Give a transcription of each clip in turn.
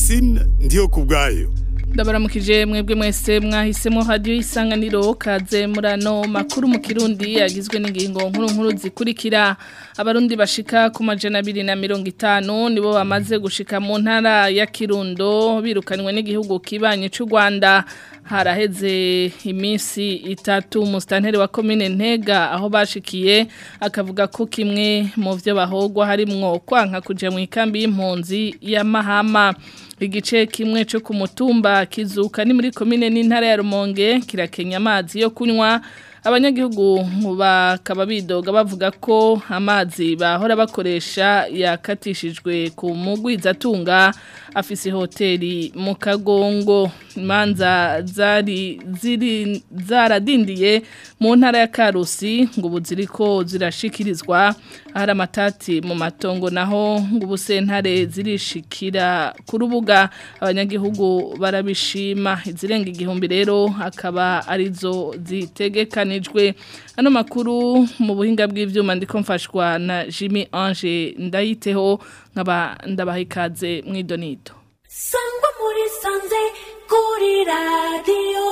Francine ndiyo kubwayo ndabaramukije mwebwe mwese mwahisemo radio isanganiro kaze murano makuru mu kirundi yagizwe n'ingingo nkuru nkuru zikurikira abarundi bashika ku majana 250 nibo bamaze gushika mu ntara ya Kirundo birukanywe n'igihugu kibanye cy'u Rwanda haraheze iminsi itatu mustanteri wa commune Ntega aho bashikiye akavuga ko kimwe mu byo bahogwa harimwo kwanka kuja mu ikambi y'impunzi ya Mahama igice kimwe cyo ku mutumba kizuka ni muri komine n'intara ya Rumonge kirakenya amazi yo kunywa abanyagihugu bakaba bidoga bavuga ko amazi bahora bakoresha yakatishijwe ku mugwizatunga afise hoteli mu kagongo imanza zari ziri zaradindiye mu ntara ya Karusi ngo buziriko zirashikirizwa ahari amatati mu matongo naho ngo ubusentare zirishikira ku rubuga abanyagihugu barabishima izirenga igihumbi rero akaba arizo zitegekanijwe ano makuru mu buhinga bw'ivyuma ndiko mfashwa na Jimmy Ange ndayiteho nkaba ndabaha ikaze mwidonito sangwa muri sanze kuri radio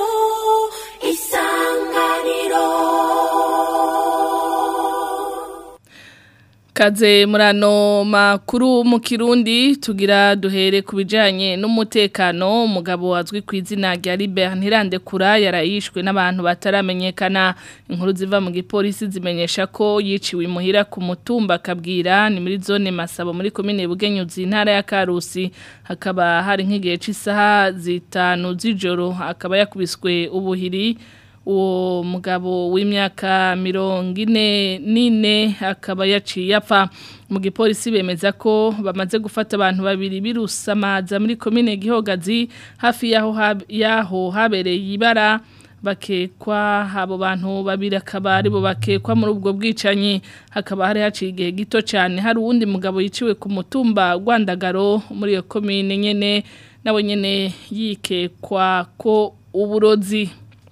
isanganiro Kaze murano makuru mu kirundi tugira duhere ku bijanye n'umutekano umugabo wazwi ku izina rya Libert Ntirandekura yarayishwe n'abantu bataramenyekana inkuru ziva mu gipolisi zimenyesha ko yiciwe imuhira ku mutumba kabwira ni muri zone Masabo muri commune Bugenyuzi intara ya Karusi hakaba hari nk'igihe cy'isaha zitanu z'ijoro akaba yakubiswe ubuhiri uwo mugabo w'imyaka mirongo ine n'ine akaba yaciye apfa mu gipolisi bemeza ko bamaze gufata abantu babiri birusamaza muri komine gihogazi hafi y'aho y'aho habereye ibara bakekwa abo bantu babiri akaba aribo bakekwa muri ubwo bwicanyi hakaba hari haciye igihe gito cyane hari uwundi mugabo yiciwe ku mutumba Rwandagaro muri iyo komine nyene nawe nyene yikekwa ko uburozi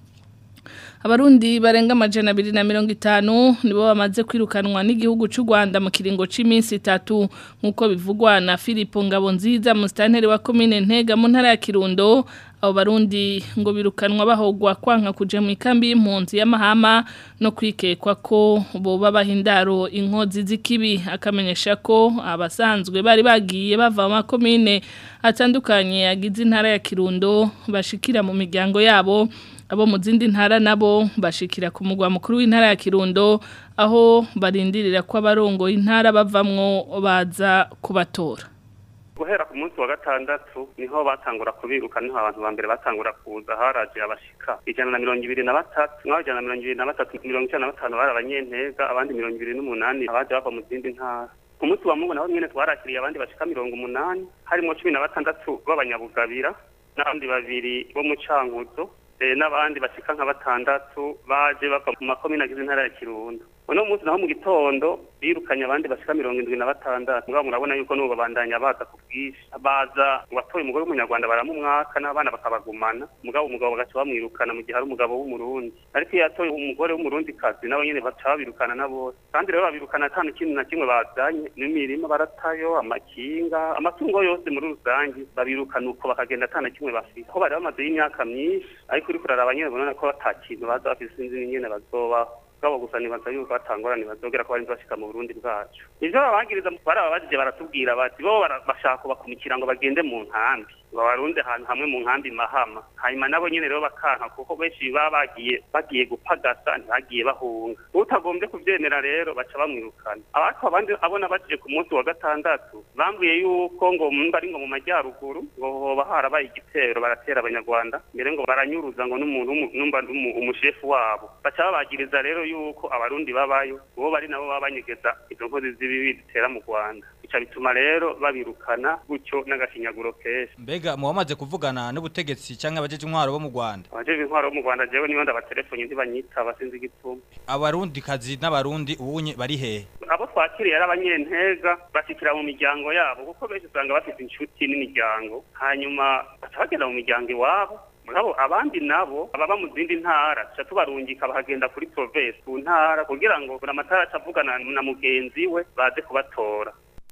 Abarundi barenga amajana abiri na mirongo itanu nibo bamaze kwirukanwa n'igihugu cy'u Rwanda mu kiringo cy'iminsi itatu nk'uko bivugwa na Philippe Ngabonziza musitanteri wa commune Ntega mu ntara ya Kirundo abo barundi ngo birukanwa bahogwa kwanka kuja mu ikambi y'impunzi y'amahama no kwikekwa ko boba bahindaro inkozi z'ikibi akamenyesha ko abasanzwe bari bagiye bava mu makomine atandukanye yagize intara ya Kirundo bashikira mu miryango yabo abo mu zindi ntara nabo bashikira ku mugwa mukuru w'intara ya Kirundo aho barindirira ko abarongo intara bavamwo baza kubatora guhera ku munsi wa gatandatu niho batangura kubiruka niho abantu ba mbere batangura kuza haraje abashika ijana na mirongo ibiri na batatu mwabo ijana na mirongo ibiri na batatu mirongo icenda na batanu bari abanyentega abandi mirongo ibiri n'umunani abaje bava mu zindi ntara ku munsi wa mungu naho nyene twarakiriye abandi bashika mirongo umunani harimwo cumi na batandatu b'abanyabugabira n'abandi babiri bo mu cankuzo n'abandi bashika nka batandatu baje bava mu makomine agize intara ya Kirundo uno munsi naho mu gitondo birukanye abandi bashika mirongo indwi na batandatu mugabo murabona yuko n'ubu babandanya baza ku bwinshi baza watoye umugore w'umunyarwanda baramumwaka n'abana bakabagumana mugabo umugabo bagaca bamwirukana mu gihe ari umugabo w'umurundi ariko iyo yatoye umugore w'umurundi kazi nabo nyene baca babirukana na bose kandi rero babirukana ata kintu na kimwe bazanye n'imirima baratayo amakinga amatungo yose muri rusange babirukana uko bakagenda ata na kimwe bafite aho bari bamaze y'imyaka myinshi ariko uriko uraraba nyene ubona ko ata kintu baza bafise sinzi n'ingene bazobaho bwabo gusa nibaza yuko batangorane bazogera ko bari bashika mu Burundi bwacu ivyo babagiriza barababajije baratubwira bati bo bashaka kubakumikira ngo bagende mu nkambi ngo barunde ahantu hamwe mu nkambi mahama hanyuma nabo nyene rero bakanka kuko benshi baba bagiye bagiye gupagasa ntibagiye bahunga utagombye kuvyemera rero baca bamwirukana ariko abandi abona bajije ku munsi wa gatandatu bambwiye yuko ngo mba ari ngo mu majyaruguru ngo hoba harabaye igitero baratera abanyarwanda mbere ngo baranyuruza ngo n'umuntu numva umushefu wabo baca babagiriza rero yuko abarundi babayo bo bari nabo baba banyegeza izo nkozi z'ibibi zitera mu Rwanda bica bituma rero babirukana gutyo n'agashinyaguro kenshi mbega mu bamaze kuvugana n'ubutegetsi cyangwa abajeje intwaro bo mu Rwanda abajeje intwaro bo mu Rwanda jewe niyo ndabatelefone ntibanyitaba sinzi igituma abarundi kazi n'abarundi ubunye bari hehe abo twakiriye ari abanyentega bashikira mu miryango yabo kuko benshi usanga bafite inshuti n'imiryango hanyuma baca bagenda mu miryango iwabo mugabo abandi nabo ababa mu zindi ntara tuca tubarungika bahagenda kuri province ku ntara kugira ngo buri amatara acavugana na mugenzi we baze kubatora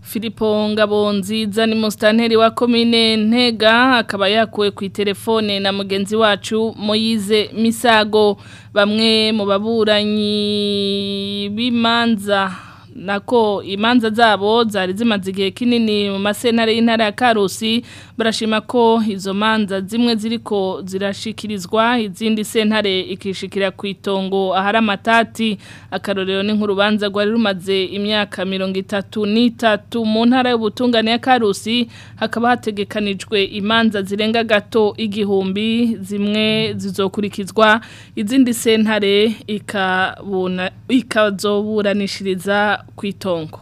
Filipo Ngabonziza ni mustanteri wa komine Ntega akaba yakuwe ku telefone na mugenzi wacu Moyize Misago bamwe mu baburanyi b'imanza nako imanza zabo zari zimaze igihe kinini mu masentare y'intara ya Karusi barashima ko izo manza zimwe ziriko zirashikirizwa izindi sentare ikishikira ku itongo ahari amatati akarorero ni nk'urubanza rwari rumaze imyaka mirongo itatu n'itatu mu ntara y'ubutungane ya Karusi hakaba hategekanijwe imanza zirenga gato igihumbi zimwe zizokurikizwa izindi sentare ikabuna ikazoburanishiriza ku itongo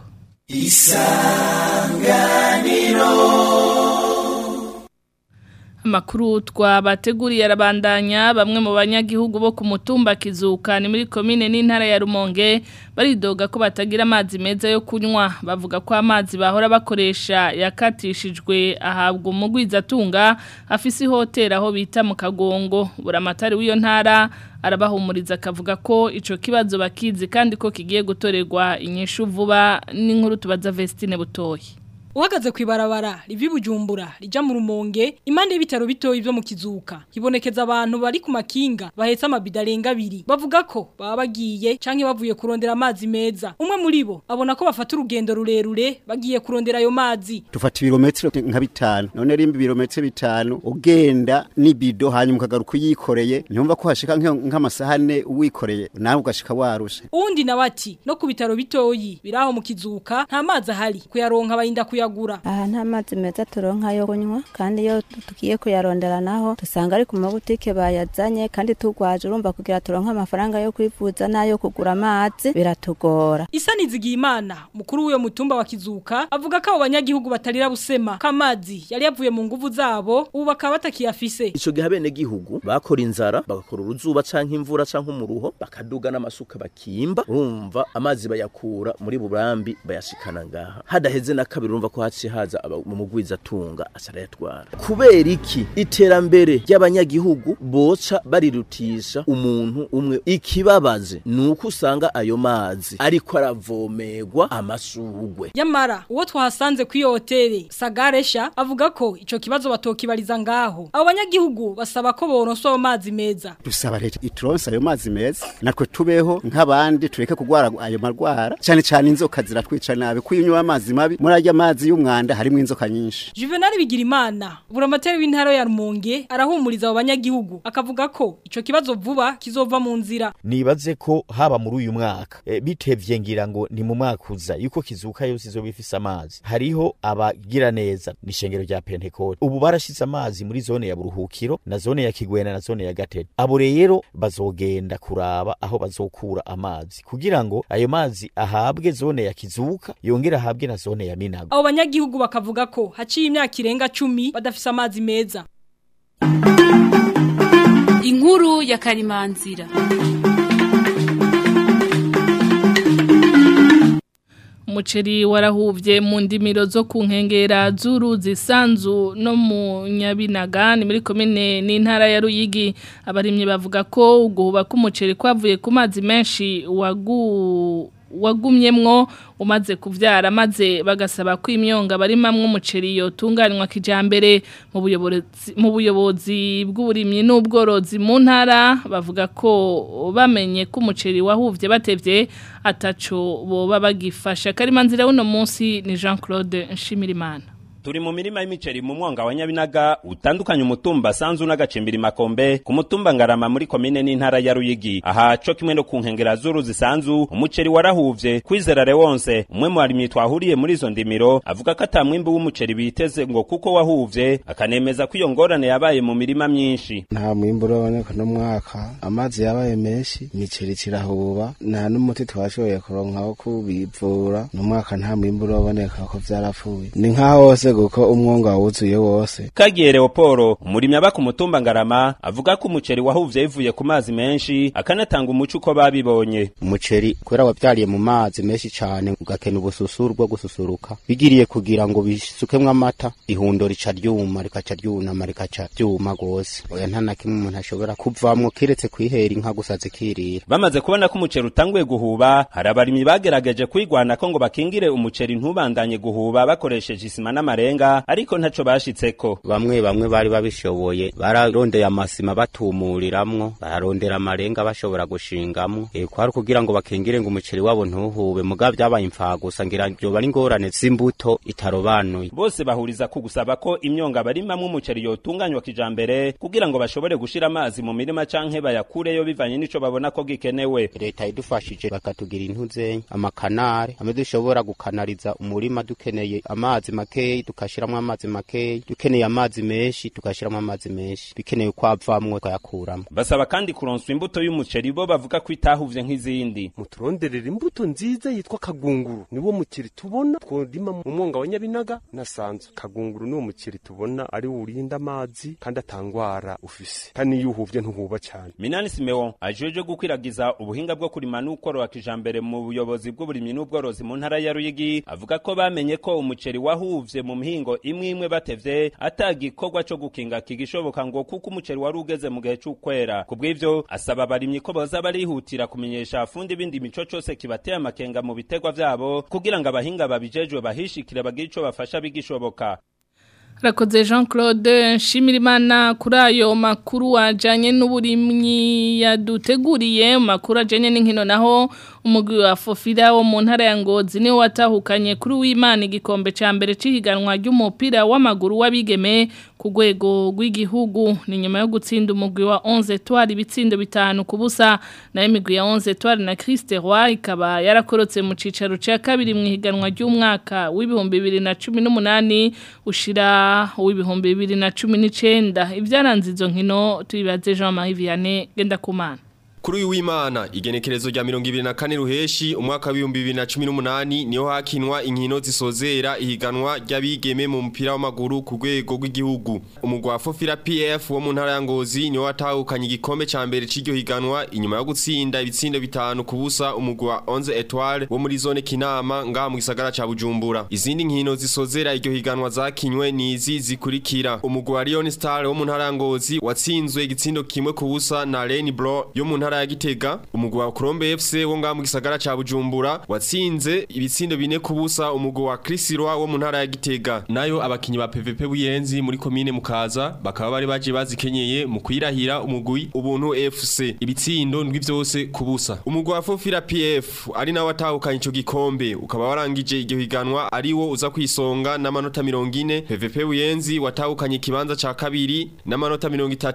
Amakuru twabateguriye arabandanya bamwe mu banyagihugu bo ku mutumba kizuka ni muri komine n'intara ya Rumonge baridoga ko batagira amazi meza yo kunywa bavuga ko amazi bahora bakoresha yakatishijwe ahabwa umugwiza atunga afise ihoteli aho bita mu kagongo buramatari w'iyo ntara arabahumuriza akavuga ko ico kibazo bakizi kandi ko kigiye gutorerwa inyishu vuba n'inkuru tubaza Vestine Butoyi Uhagaze kwibarabara rivi bujumbura rija mu rumonge impande y'ibitaro bitoyi byo mu kizuka hibonekeza abantu bari ku makinga bahetse amabida arenga abiri bavuga ko baba bagiye canke bavuye kurondera amazi meza umwe muri bo abona ko bafata urugendo rurerure bagiye kurondera ayo mazi tufata ibirometero nka bitanu none rimba ibirometero bitanu ugenda n'ibido hanyuma ukagaruka uyikoreye ntiyumva ko hashika nk'amasaha ane uwikoreye nawe ugashika warushe uwundi nawe ati no ku bitaro bitoyi biraho mu kizuka nta mazi ahari kuyaronka bayinda kuya kuyagura aha nta mazi meza turonka yo kunywa kandi iyo tugiye kuyarondera naho dusanga ari ku mabutike bayazanye kandi tugwaje urumva kugira turonke amafaranga yo kwivuza n'ayo kugura amazi biratugora Isani Zigimana mukuru w'uyo mutumba wa Kizuka avuga ko abo banyagihugu batarira busema ko amazi yari yavuye mu nguvu zabo ubu bakaba batakiyafise ico gihe bene gihugu bakora inzara bagakora uruzuba canke imvura canke umuruho bakaduga n'amasuka bakimba urumva amazi bayakura muri burambi bayashikana ngaha hadaheze na kabiri urumva ko haciye haza mu mugwiza atunga asarayatwara kubera iki iterambere ry'abanyagihugu boca barirutisha umuntu umwe ikibabaze nuko usanga ayo mazi ariko aravomerwa amashugwe Yamara uwo twahasanze ku hoteli Sagaresha avuga ko ico kibazo batokibariza ngaho abo banyagihugu basaba ko boronswa ayo mazi meza dusaba leta ituronse ayo mazi meza natwe tubeho nk'abandi tureke kugwara ayo marwara cyane cyane inzoka ziratwica nabi kuyunywa amazi mabi muri arya mazi y'umwanda harimo inzoka nyinshi Juvenal Bigirimana buramateri w'intara ya Rumonge arahumuriza abo banyagihugu akavuga ko ico kibazo vuba kizova mu nzira nibaze ko haba muri uyu mwaka e, bitevye ngira ngo ni mu mwaka uza yuko kizuka yose izo bifise amazi hariho abagira neza nishengero rya Pentecote ubu barashize amazi muri zone ya Buruhukiro na zone ya Kigwena na zone ya Gatete abo rero bazogenda kuraba aho bazokura amazi kugira ngo ayo mazi ahabwe zone ya Kizuka yongera ahabwe na zone ya Minago abo banyagihugu bakavuga ko haciye imyaka irenga cumi badafise amazi meza inkuru ya karimanzira umuceri warahuvye mu ndimiro zo ku nkengera z'uruzi sanzu no mu nyabinaga ni muri komine n'intara ya ruyigi abarimyi bavuga ko uguhuba k'umuceri kwavuye ku mazi menshi wagu wagumyemwo umaze kuvyara maze bagasaba ko imyonga barimamwe umuceri yotunganywa kijambere mu buyobozi mu buyobozi bw'uburimyi n'ubworozi mu ntara bavuga ko bamenye ko umuceri wahuvye batevye ataco boba bagifasha karimanzira uno munsi ni Jean Claude Nshimirimana turi mu mirima y'imiceri mu mwonga wa Nyabinaga utandukanye umutumba sanzu n'agacimbiri makombe ku mutumba ngarama muri komine n'intara ya Ruyigi aha co kimwe no ku nkengera z'uruzi sanzu umuceri warahuvye kwizera Lewonse umwe mu barimyi twahuriye muri izo ndimiro avuga ko atamwimbi w'umuceri biteze ngo kuko wahuvye akanemeza ko iyo ngorane yabaye mu mirima myinshi nta mwimbu uraboneka no mwaka amazi yabaye menshi imiceri kirahuba nta n'umuti twashoboye kuronka wo kubivura no mwaka nta mwimbu uraboneka ko vyarapfuye ni nkaho hose birarenze kuko umwonga wuzuye wose Kagiye Leoporo umurimyi aba ku mutumba Ngarama avuga ko umuceri wahuvye bivuye ku mazi menshi akanatanga umuco uko babibonye umuceri kubera wabyariye mu mazi menshi cyane ugakena ubususuru bwo gususuruka bigiriye kugira ngo bisukemwo amata ihundo rica ryuma rikaca ryunama rikaca ryuma gose oya nta na kimwe umuntu ashobora kuvamwo kiretse kwihera inka gusa zikirira bamaze kubona ko umuceri utanguye guhuba hari abarimyi bagerageje kwigwana ko ngo bakingire umuceri ntubandanye guhuba bakoresheje isima n'amarenga ariko ntaco bashitseko bamwe bamwe bari babishoboye bararondeye amasima batumuriramwo bararondera amarenga bashobora gushingamwo e, kwari kugira ngo bakingire ngo umuceri wabo ntuhube muga vyabaye imfagusa ngira vyoba ari ingorane z'imbuto itarobanuye bose bahuriza ku gusaba ko imyonga barimamwo umuceri yotunganywa kijambere kugira ngo bashobore gushira amazi mu mirima canke bayakureyo bivanye n'ico babona ko gikenewe leta idufashije bakatugira intuzenya amakanare amwe dushobora gukanariza umurima dukeneye amazi makeyi tukashiramwo amazi makeyi dukeneye amazi menshi tugashiramwo amazi menshi bikeneye ko avamwo tukayakuramwo basaba kandi kuronswa imbuto y'umuceri bo bavuga ko itahuvye nk'izindi muturonderera imbuto nziza yitwa kagunguru niwo muceri tubona tworima mu mwonga wa nyabinaga na sanzu kagunguru niwo muceri tubona ari urinda amazi kandi atangwara ufise kandi iyo uhuvye ntuhuba cyane Minani Simeon ajeje gukwiragiza ubuhinga bwo kurima n'ukorora kijambere mu buyobozi bw'uburimyi n'ubworozi mu ntara ya Ruyigi avuga ko bamenye ko umuceri wahuvye mu mihingo imwe imwe batevye atagikorwa co gukinga kigishoboka ngo kuko umuceri wari ugeze mu gihe c'ukwera kubw'ivyo asaba abarimyi ko boza barihutira kumenyesha afundi bindi mico cose kibateye amakenga mu bitegwa vyabo kugira ngo abahinga babijejwe bahishikire bagire ico bafasha bigishoboka Rakoze Jean Claude Nshimirimana kuri ayo makuru wajanye n'uburimyi yaduteguriye makuru ajanye n'inkino naho umugwi wa Fofira wo mu ntara ya Ngozi niwe watahukanye kuri w'Imana igikombe ca mbere cihiganwa ry'umupira w'amaguru w'abigeme ku rwego rw'igihugu ni nyuma yo gutsinda umugwi wa 11 Etoile ibitsindo bitanu ku busa nayo imigwi ya 11 Etoile na Christe Roy ikaba yarakorotse mu cicaro ca kabiri mu higanwa ry'umwaka w'ibihumbi 2018 ushira w'ibihumbi bibiri na cumi n'icenda ibyaranze izo nkino tubibaze Jean Marie Vianney genda kumana Kuri uyu w'Imana igenekerezo rya 24 ruheshi umwaka wa 2018 niho hakinwa inkino zisozera ihiganwa ry'abigeme mu mupira w'amaguru ku rwego rw'igihugu. Umugwa Fofira PF wo mu ntara ya Ngozi niho watahukanye igikombe ca mbere c'iryo higanwa inyuma yo gutsinda ibitsindo bitanu ku busa umugwa 11 Etoile wo muri zone Kinama ngaha mu gisagara ca Bujumbura. Izindi nkino zisozera iryo higanwa zakinywe ni izi zikurikira. Umugwa Lion Star wo mu ntara ya Ngozi watsinzwe igitsindo kimwe ku busa na Leni Bro yo mu ntara ya Gitega umugwi wa Colombe FC wo ngaha mu gisagara ca Bujumbura watsinze ibitsindo bine kubusa umugwi wa Krisirwa wo mu ntara ya Gitega nayo abakinyi ba PVP buyenzi muri commune mukaza bakaba bari baje bazikenyeye mu kwirahira umugwi ubuntu FC ibitsindo ndwi vyose kubusa umugwi wa Fofira PF ari nawe atahukanye ico gikombe ukaba warangije iryo higanwa ari wo uza kwisonga n'amanota 40 PVP buyenzi watahukanye ikibanza ca kabiri n'amanota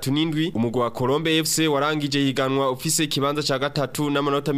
37 umugwi wa Colombe FC warangije higanwa ufise ikibanza ca gatatu n'amanota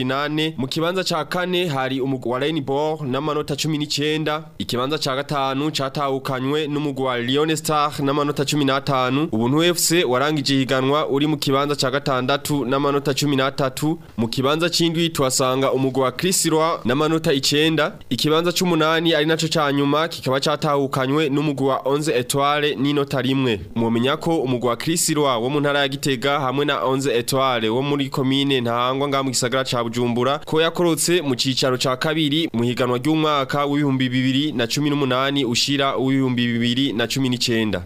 28 mu kibanza ca kane hari umugwi wa Rainbow n'amanota 19 ikibanza ca gatanu catahukanywe n'umugwi wa Lion Star n'amanota 15 ubuntu FC warangije higanwa uri mu kibanza ca gatandatu n'amanota 13 mu kibanza c'indwi tuhasanga umugwi wa Krisirwa n'amanota 9 ikibanza c'umunani ari naco ca nyuma kikaba catahukanywe n'umugwi wa 11 Etoile n'inota rimwe mumenya ko umugwi wa Krisirwa wo mu ntara ya Gitega hamwe na 11 Etoile wo muri komine ntahangwa ngaha mu gisagara ca Bujumbura ko yakorotse mu cicaro ca kabiri mu higanwa ry'umwaka w'ibihumbi bibiri na cumi n'umunani ushira w'ibihumbi bibiri na cumi n'icenda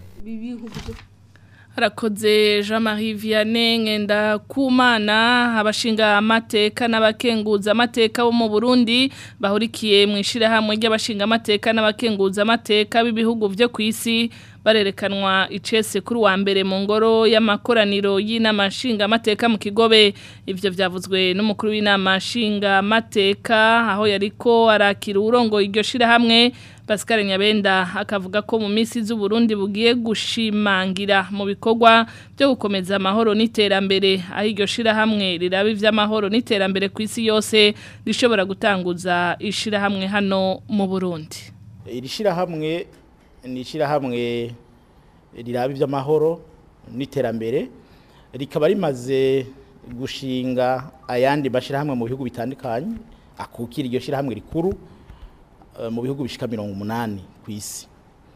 Harakoze Jean-Marie Vianney ngenda kumana abashinga amateka n'abakenguza amateka bo mu Burundi bahurikiye mu ishirahamwe ry'abashinga amateka n'abakenguza amateka b'ibihugu vyo kwisi barerekanwa icese kuri wa mbere mu ngoro y'amakoraniro y'inama nshinga amateka mu kigobe ivyo vyavuzwe n'umukuru w'inama nshinga amateka aho yariko arakira urongo iryo shirahamwe Pascal Nyabenda akavuga ko mu minsi z'Uburundi bugiye gushimangira mu bikorwa byo gukomeza amahoro n'iterambere aho iryo shirahamwe riraba ivy'amahoro n'iterambere ku isi yose rishobora gutanguza ishirahamwe hano mu Burundi iri shirahamwe ni ishirahamwe riraba iby'amahoro n'iterambere rikaba rimaze gushinga ayandi mashyirahamwe mu bihugu bitandukanye akukira iryo shyirahamwe rikuru mu bihugu bishika mirongo umunani ku isi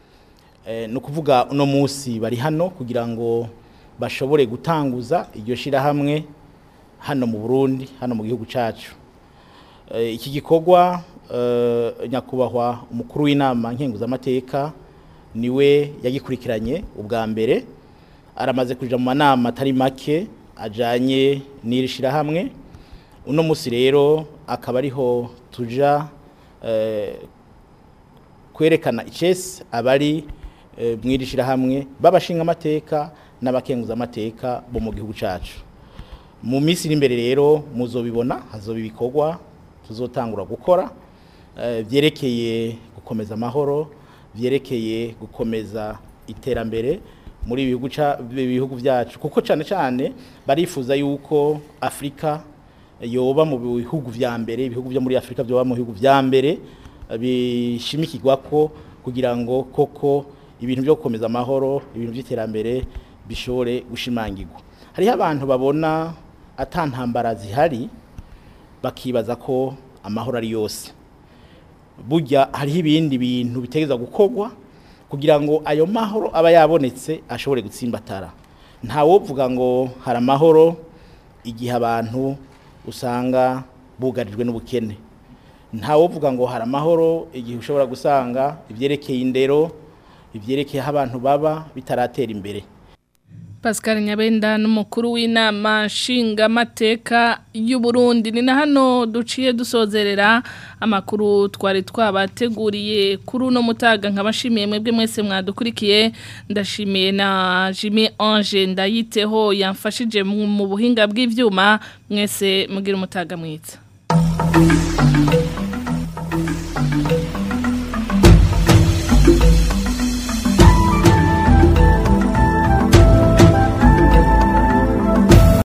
Eh, ni ukuvuga uno munsi bari hano kugira ngo bashobore gutanguza iryo shirahamwe hano mu Burundi hano mu gihugu cacu Eh, iki gikorwa eh, nyakubahwa umukuru w'inama nkenguzamateka niwe yagikurikiranye ubwa mbere aramaze kuja mu manama atari make ajanye n'iri shirahamwe uno munsi rero akaba ariho tuja eh, kwerekana icese abari eh, mw'iri shirahamwe babashinga amateka n'abakenguza amateka bo mu gihugu cacu mu minsi iri imbere rero muzobibona hazoba ibikorwa tuzotangura gukora eh, vyerekeye gukomeza amahoro vyerekeye gukomeza iterambere muri ibihugu ca ibihugu vyacu kuko cane cane barifuza yuko Afrika yoba mu bihugu vya mbere ibihugu vyo muri Afrika byoba mu bihugu vya mbere eh, bishimikirwa ko kugira ngo koko ibintu byo gukomeza amahoro ibintu by'iterambere bishobore gushimangirwa hariho abantu babona atantambara zihari bakibaza ko amahoro ari yose burya hariho ibindi bintu bitegeza gukorwa kugira ngo ayo mahoro aba yabonetse ashobore gutsimbatara ntawovuga ngo hari amahoro igihe abantu usanga bugarijwe n'ubukene ntawovuga ngo hari amahoro igihe ushobora gusanga ibyerekeye indero ibyerekeye aho abantu baba bitaratera imbere Pascal Nyabenda n'umukuru w'inama nshingamateka y'u Burundi ni na hano duciye dusozerera amakuru twari twabateguriye kuri uno mutaga nkabashimiye mwebwe mwese mwadukurikiye ndashimiye na Jimmy Ange ndayiteho yamfashije mu mu buhinga bw'ivyuma mwese mugira umutaga mwiza